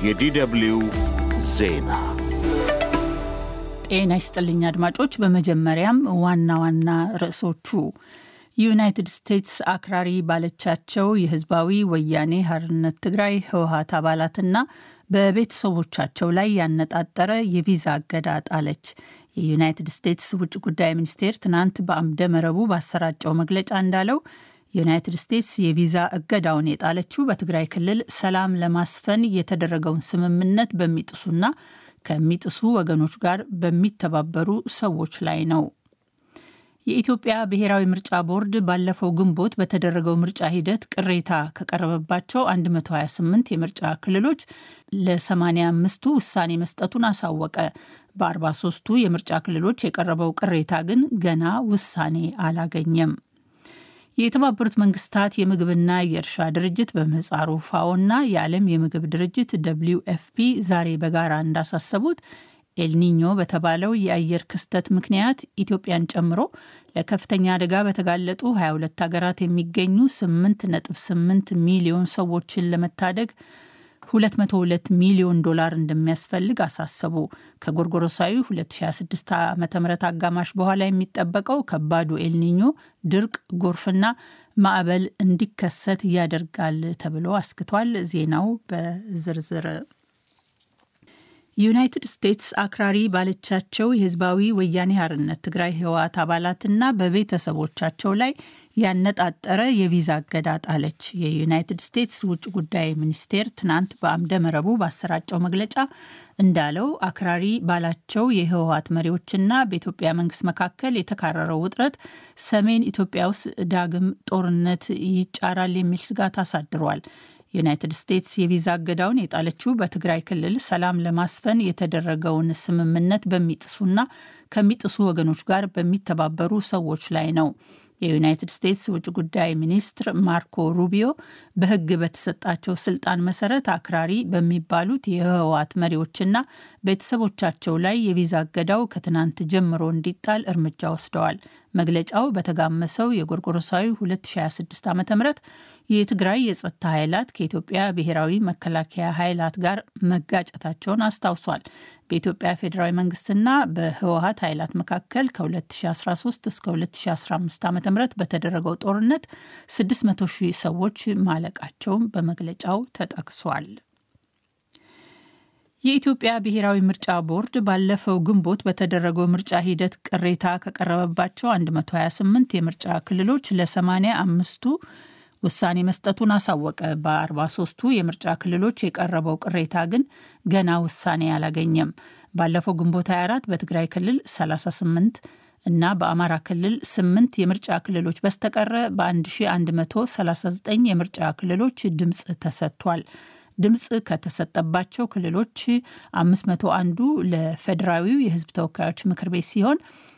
የዲደብልዩ ዜና ጤና ይስጥልኝ አድማጮች። በመጀመሪያም ዋና ዋና ርዕሶቹ ዩናይትድ ስቴትስ አክራሪ ባለቻቸው የህዝባዊ ወያኔ ሓርነት ትግራይ ህወሀት አባላትና በቤተሰቦቻቸው ላይ ያነጣጠረ የቪዛ እገዳ ጣለች። የዩናይትድ ስቴትስ ውጭ ጉዳይ ሚኒስቴር ትናንት በአምደ መረቡ ባሰራጨው መግለጫ እንዳለው ዩናይትድ ስቴትስ የቪዛ እገዳውን የጣለችው በትግራይ ክልል ሰላም ለማስፈን የተደረገውን ስምምነት በሚጥሱና ከሚጥሱ ወገኖች ጋር በሚተባበሩ ሰዎች ላይ ነው። የኢትዮጵያ ብሔራዊ ምርጫ ቦርድ ባለፈው ግንቦት በተደረገው ምርጫ ሂደት ቅሬታ ከቀረበባቸው 128 የምርጫ ክልሎች ለ85ቱ ውሳኔ መስጠቱን አሳወቀ። በ43ቱ የምርጫ ክልሎች የቀረበው ቅሬታ ግን ገና ውሳኔ አላገኘም። የተባበሩት መንግስታት የምግብና የእርሻ ድርጅት በምህጻሩ ፋኦና የዓለም የምግብ ድርጅት ደብሊው ኤፍፒ ዛሬ በጋራ እንዳሳሰቡት ኤልኒኞ በተባለው የአየር ክስተት ምክንያት ኢትዮጵያን ጨምሮ ለከፍተኛ አደጋ በተጋለጡ 22 ሀገራት የሚገኙ 8.8 ሚሊዮን ሰዎችን ለመታደግ 202 ሚሊዮን ዶላር እንደሚያስፈልግ አሳሰቡ። ከጎርጎሮሳዊ 2026 ዓ ም አጋማሽ በኋላ የሚጠበቀው ከባዱ ኤልኒኞ ድርቅ፣ ጎርፍና ማዕበል እንዲከሰት ያደርጋል ተብሎ አስክቷል። ዜናው በዝርዝር ዩናይትድ ስቴትስ አክራሪ ባለቻቸው የህዝባዊ ወያኔ ሓርነት ትግራይ ህወሓት አባላትና በቤተሰቦቻቸው ላይ ያነጣጠረ የቪዛ እገዳ ጣለች። የዩናይትድ ስቴትስ ውጭ ጉዳይ ሚኒስቴር ትናንት በአምደ መረቡ ባሰራጨው መግለጫ እንዳለው አክራሪ ባላቸው የህወሓት መሪዎችና በኢትዮጵያ መንግስት መካከል የተካረረው ውጥረት ሰሜን ኢትዮጵያ ውስጥ ዳግም ጦርነት ይጫራል የሚል ስጋት አሳድሯል። ዩናይትድ ስቴትስ የቪዛ እገዳውን የጣለችው በትግራይ ክልል ሰላም ለማስፈን የተደረገውን ስምምነት በሚጥሱና ከሚጥሱ ወገኖች ጋር በሚተባበሩ ሰዎች ላይ ነው። የዩናይትድ ስቴትስ ውጭ ጉዳይ ሚኒስትር ማርኮ ሩቢዮ በሕግ በተሰጣቸው ስልጣን መሰረት አክራሪ በሚባሉት የህወሓት መሪዎችና ቤተሰቦቻቸው ላይ የቪዛ እገዳው ከትናንት ጀምሮ እንዲጣል እርምጃ ወስደዋል። መግለጫው በተጋመሰው የጎርጎሮሳዊ 2026 ዓ ም የትግራይ የጸጥታ ኃይላት ከኢትዮጵያ ብሔራዊ መከላከያ ኃይላት ጋር መጋጨታቸውን አስታውሷል። በኢትዮጵያ ፌዴራዊ መንግስትና በህወሀት ኃይላት መካከል ከ2013 እስከ 2015 ዓ ም በተደረገው ጦርነት 600 ሺህ ሰዎች ማለቃቸውን በመግለጫው ተጠቅሷል። የኢትዮጵያ ብሔራዊ ምርጫ ቦርድ ባለፈው ግንቦት በተደረገው ምርጫ ሂደት ቅሬታ ከቀረበባቸው 128 የምርጫ ክልሎች ለ85ቱ ውሳኔ መስጠቱን አሳወቀ። በ43ቱ የምርጫ ክልሎች የቀረበው ቅሬታ ግን ገና ውሳኔ አላገኘም። ባለፈው ግንቦት 24 በትግራይ ክልል 38 እና በአማራ ክልል 8 የምርጫ ክልሎች በስተቀረ በ1139 የምርጫ ክልሎች ድምፅ ተሰጥቷል። ድምፅ ከተሰጠባቸው ክልሎች 501ዱ ለፌዴራዊው የሕዝብ ተወካዮች ምክር ቤት ሲሆን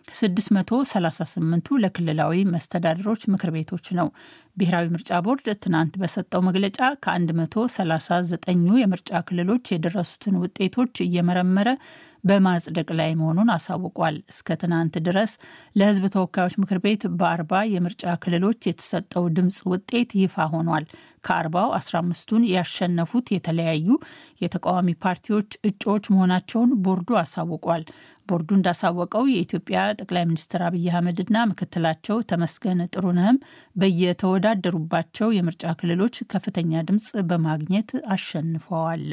638ቱ ለክልላዊ መስተዳድሮች ምክር ቤቶች ነው። ብሔራዊ ምርጫ ቦርድ ትናንት በሰጠው መግለጫ ከ139ኙ የምርጫ ክልሎች የደረሱትን ውጤቶች እየመረመረ በማጽደቅ ላይ መሆኑን አሳውቋል። እስከ ትናንት ድረስ ለሕዝብ ተወካዮች ምክር ቤት በአርባ የምርጫ ክልሎች የተሰጠው ድምፅ ውጤት ይፋ ሆኗል። ከአርባው 15ቱን ያሸነፉት የተለያዩ የተቃዋሚ ፓርቲዎች እጩዎች መሆናቸውን ቦርዱ አሳውቋል። ቦርዱ እንዳሳወቀው የኢትዮጵያ ጠቅላይ ሚኒስትር አብይ አህመድና ምክትላቸው ተመስገን ጥሩነህም በየተወዳደሩባቸው የምርጫ ክልሎች ከፍተኛ ድምፅ በማግኘት አሸንፈዋል።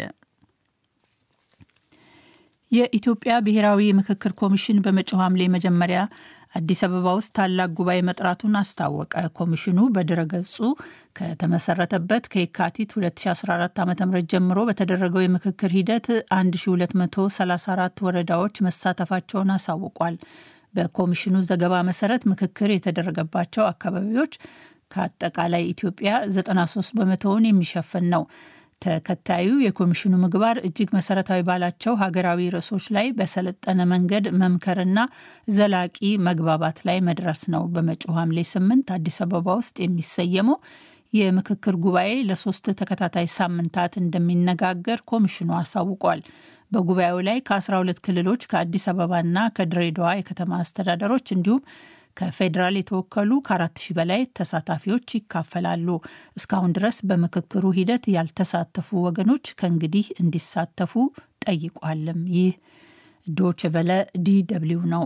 የኢትዮጵያ ብሔራዊ ምክክር ኮሚሽን በመጪው ሐምሌ መጀመሪያ አዲስ አበባ ውስጥ ታላቅ ጉባኤ መጥራቱን አስታወቀ። ኮሚሽኑ በድረገጹ ከተመሰረተበት ከየካቲት 2014 ዓ ም ጀምሮ በተደረገው የምክክር ሂደት 1234 ወረዳዎች መሳተፋቸውን አሳውቋል። በኮሚሽኑ ዘገባ መሰረት ምክክር የተደረገባቸው አካባቢዎች ከአጠቃላይ ኢትዮጵያ 93 በመቶውን የሚሸፍን ነው። ተከታዩ የኮሚሽኑ ምግባር እጅግ መሰረታዊ ባላቸው ሀገራዊ ርዕሶች ላይ በሰለጠነ መንገድ መምከርና ዘላቂ መግባባት ላይ መድረስ ነው። በመጪው ሐምሌ ስምንት አዲስ አበባ ውስጥ የሚሰየመው የምክክር ጉባኤ ለሶስት ተከታታይ ሳምንታት እንደሚነጋገር ኮሚሽኑ አሳውቋል። በጉባኤው ላይ ከ12 ክልሎች ከአዲስ አበባና ከድሬዳዋ የከተማ አስተዳደሮች እንዲሁም ከፌዴራል የተወከሉ ከአራት ሺህ በላይ ተሳታፊዎች ይካፈላሉ። እስካሁን ድረስ በምክክሩ ሂደት ያልተሳተፉ ወገኖች ከእንግዲህ እንዲሳተፉ ጠይቋልም። ይህ ዶችቨለ ዲ ደብልዩ ነው።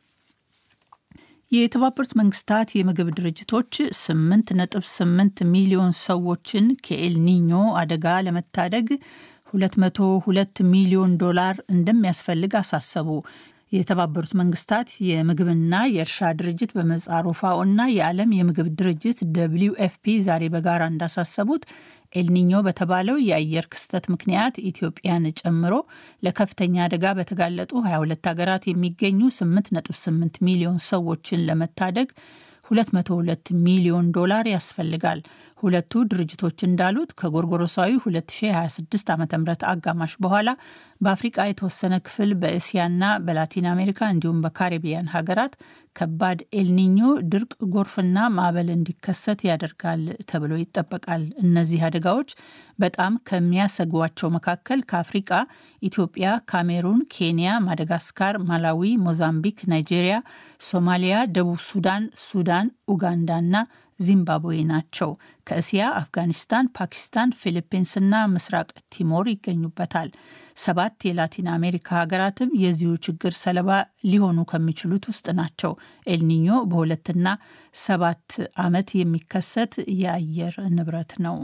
የተባበሩት መንግስታት የምግብ ድርጅቶች 8.8 ሚሊዮን ሰዎችን ከኤልኒኞ አደጋ ለመታደግ 202 ሚሊዮን ዶላር እንደሚያስፈልግ አሳሰቡ። የተባበሩት መንግስታት የምግብና የእርሻ ድርጅት በምህጻሩ ፋኦ እና የዓለም የምግብ ድርጅት ደብሊው ኤፍፒ ዛሬ በጋራ እንዳሳሰቡት ኤልኒኞ በተባለው የአየር ክስተት ምክንያት ኢትዮጵያን ጨምሮ ለከፍተኛ አደጋ በተጋለጡ 22 ሀገራት የሚገኙ 8.8 ሚሊዮን ሰዎችን ለመታደግ 202 ሚሊዮን ዶላር ያስፈልጋል። ሁለቱ ድርጅቶች እንዳሉት ከጎርጎሮሳዊ 2026 ዓ ም አጋማሽ በኋላ በአፍሪቃ የተወሰነ ክፍል በእስያና በላቲን አሜሪካ እንዲሁም በካሪቢያን ሀገራት ከባድ ኤልኒኞ ድርቅ፣ ጎርፍና ማዕበል እንዲከሰት ያደርጋል ተብሎ ይጠበቃል። እነዚህ አደጋዎች በጣም ከሚያሰጓቸው መካከል ከአፍሪቃ ኢትዮጵያ፣ ካሜሩን፣ ኬንያ፣ ማደጋስካር፣ ማላዊ፣ ሞዛምቢክ፣ ናይጄሪያ፣ ሶማሊያ፣ ደቡብ ሱዳን፣ ሱዳን፣ ኡጋንዳና ዚምባብዌ ናቸው። ከእስያ አፍጋኒስታን፣ ፓኪስታን፣ ፊሊፒንስና ምስራቅ ቲሞር ይገኙበታል። ሰባት የላቲን አሜሪካ ሀገራትም የዚሁ ችግር ሰለባ ሊሆኑ ከሚችሉት ውስጥ ናቸው። ኤልኒኞ በሁለትና ሰባት ዓመት የሚከሰት የአየር ንብረት ነው።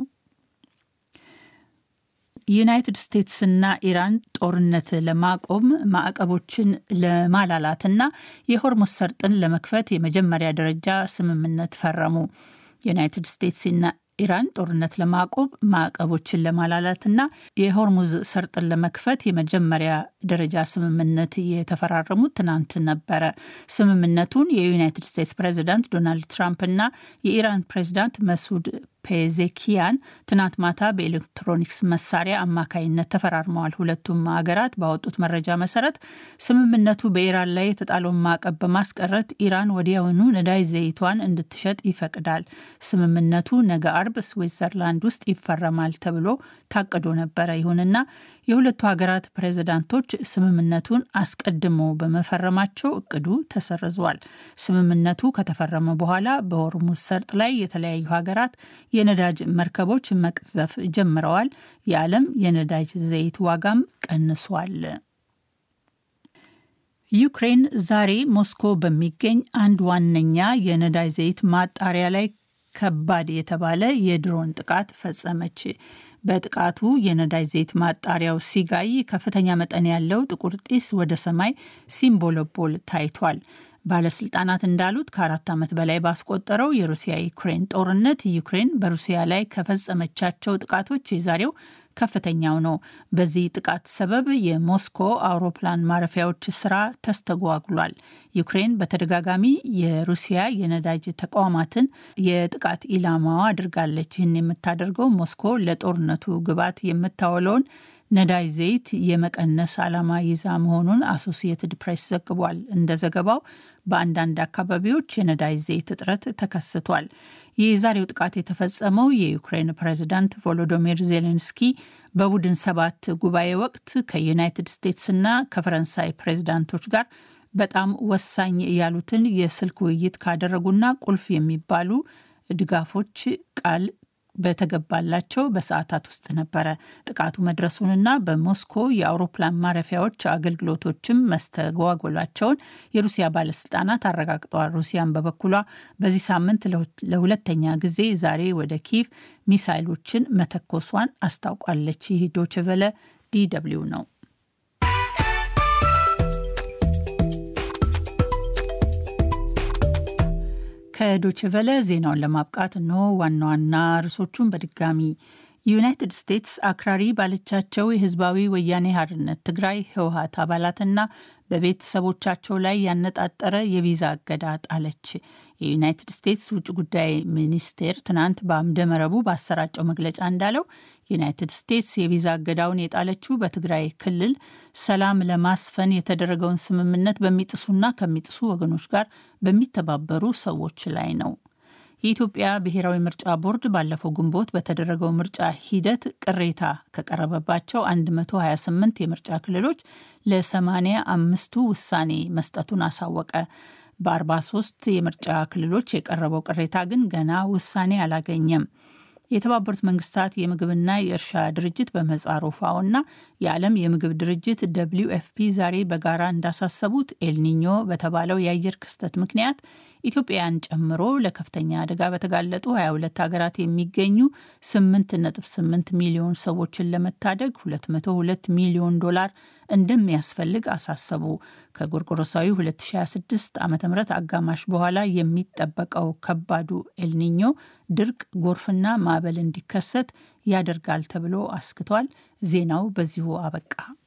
ዩናይትድ ስቴትስና ኢራን ጦርነት ለማቆም ማዕቀቦችን ለማላላትና የሆርሙዝ ሰርጥን ለመክፈት የመጀመሪያ ደረጃ ስምምነት ፈረሙ። ዩናይትድ ስቴትስና ኢራን ጦርነት ለማቆም ማዕቀቦችን ለማላላትና የሆርሙዝ ሰርጥን ለመክፈት የመጀመሪያ ደረጃ ስምምነት የተፈራረሙት ትናንት ነበረ። ስምምነቱን የዩናይትድ ስቴትስ ፕሬዚዳንት ዶናልድ ትራምፕና የኢራን ፕሬዚዳንት መሱድ ፔዜኪያን ትናንት ማታ በኤሌክትሮኒክስ መሳሪያ አማካይነት ተፈራርመዋል። ሁለቱም ሀገራት ባወጡት መረጃ መሰረት ስምምነቱ በኢራን ላይ የተጣለውን ማዕቀብ በማስቀረት ኢራን ወዲያውኑ ነዳጅ ዘይቷን እንድትሸጥ ይፈቅዳል። ስምምነቱ ነገ አርብ ስዊትዘርላንድ ውስጥ ይፈረማል ተብሎ ታቅዶ ነበረ። ይሁንና የሁለቱ ሀገራት ፕሬዚዳንቶች ስምምነቱን አስቀድሞ በመፈረማቸው እቅዱ ተሰርዟል። ስምምነቱ ከተፈረመ በኋላ በሆርሙዝ ሰርጥ ላይ የተለያዩ ሀገራት የነዳጅ መርከቦች መቅዘፍ ጀምረዋል። የዓለም የነዳጅ ዘይት ዋጋም ቀንሷል። ዩክሬን ዛሬ ሞስኮ በሚገኝ አንድ ዋነኛ የነዳጅ ዘይት ማጣሪያ ላይ ከባድ የተባለ የድሮን ጥቃት ፈጸመች። በጥቃቱ የነዳጅ ዘይት ማጣሪያው ሲጋይ ከፍተኛ መጠን ያለው ጥቁር ጢስ ወደ ሰማይ ሲምቦለቦል ታይቷል። ባለስልጣናት እንዳሉት ከአራት ዓመት በላይ ባስቆጠረው የሩሲያ ዩክሬን ጦርነት ዩክሬን በሩሲያ ላይ ከፈጸመቻቸው ጥቃቶች የዛሬው ከፍተኛው ነው። በዚህ ጥቃት ሰበብ የሞስኮ አውሮፕላን ማረፊያዎች ስራ ተስተጓጉሏል። ዩክሬን በተደጋጋሚ የሩሲያ የነዳጅ ተቋማትን የጥቃት ኢላማዋ አድርጋለች። ይህን የምታደርገው ሞስኮ ለጦርነቱ ግብዓት የምታውለውን ነዳጅ ዘይት የመቀነስ ዓላማ ይዛ መሆኑን አሶሲየትድ ፕሬስ ዘግቧል። እንደ ዘገባው በአንዳንድ አካባቢዎች የነዳጅ ዘይት እጥረት ተከስቷል። የዛሬው ጥቃት የተፈጸመው የዩክሬን ፕሬዚዳንት ቮሎዶሚር ዜሌንስኪ በቡድን ሰባት ጉባኤ ወቅት ከዩናይትድ ስቴትስና ከፈረንሳይ ፕሬዚዳንቶች ጋር በጣም ወሳኝ ያሉትን የስልክ ውይይት ካደረጉና ቁልፍ የሚባሉ ድጋፎች ቃል በተገባላቸው በሰዓታት ውስጥ ነበረ። ጥቃቱ መድረሱንና በሞስኮ የአውሮፕላን ማረፊያዎች አገልግሎቶችም መስተጓጎላቸውን የሩሲያ ባለስልጣናት አረጋግጠዋል። ሩሲያን በበኩሏ በዚህ ሳምንት ለሁለተኛ ጊዜ ዛሬ ወደ ኪቭ ሚሳይሎችን መተኮሷን አስታውቋለች። ይህ ዶችቨለ ዲ ደብልዩ ነው። ከዶችቨለ ዜናውን ለማብቃት እነሆ ዋና ዋና ርዕሶቹን በድጋሚ ዩናይትድ ስቴትስ አክራሪ ባለቻቸው የህዝባዊ ወያኔ ሓርነት ትግራይ ህወሀት አባላትና በቤተሰቦቻቸው ላይ ያነጣጠረ የቪዛ እገዳ ጣለች። የዩናይትድ ስቴትስ ውጭ ጉዳይ ሚኒስቴር ትናንት በአምደ መረቡ ባሰራጨው መግለጫ እንዳለው ዩናይትድ ስቴትስ የቪዛ እገዳውን የጣለችው በትግራይ ክልል ሰላም ለማስፈን የተደረገውን ስምምነት በሚጥሱና ከሚጥሱ ወገኖች ጋር በሚተባበሩ ሰዎች ላይ ነው። የኢትዮጵያ ብሔራዊ ምርጫ ቦርድ ባለፈው ግንቦት በተደረገው ምርጫ ሂደት ቅሬታ ከቀረበባቸው 128 የምርጫ ክልሎች ለ85ቱ ውሳኔ መስጠቱን አሳወቀ። በ43 የምርጫ ክልሎች የቀረበው ቅሬታ ግን ገና ውሳኔ አላገኘም። የተባበሩት መንግስታት የምግብና የእርሻ ድርጅት በምህጻሩ ፋኦ እና የዓለም የምግብ ድርጅት ደብሊው ኤፍፒ ዛሬ በጋራ እንዳሳሰቡት ኤልኒኞ በተባለው የአየር ክስተት ምክንያት ኢትዮጵያን ጨምሮ ለከፍተኛ አደጋ በተጋለጡ 22 ሀገራት የሚገኙ 8.8 ሚሊዮን ሰዎችን ለመታደግ 202 ሚሊዮን ዶላር እንደሚያስፈልግ አሳሰቡ። ከጎርጎሮሳዊ 2026 ዓ ም አጋማሽ በኋላ የሚጠበቀው ከባዱ ኤልኒኞ ድርቅ፣ ጎርፍና ማዕበል እንዲከሰት ያደርጋል ተብሎ አስክቷል። ዜናው በዚሁ አበቃ።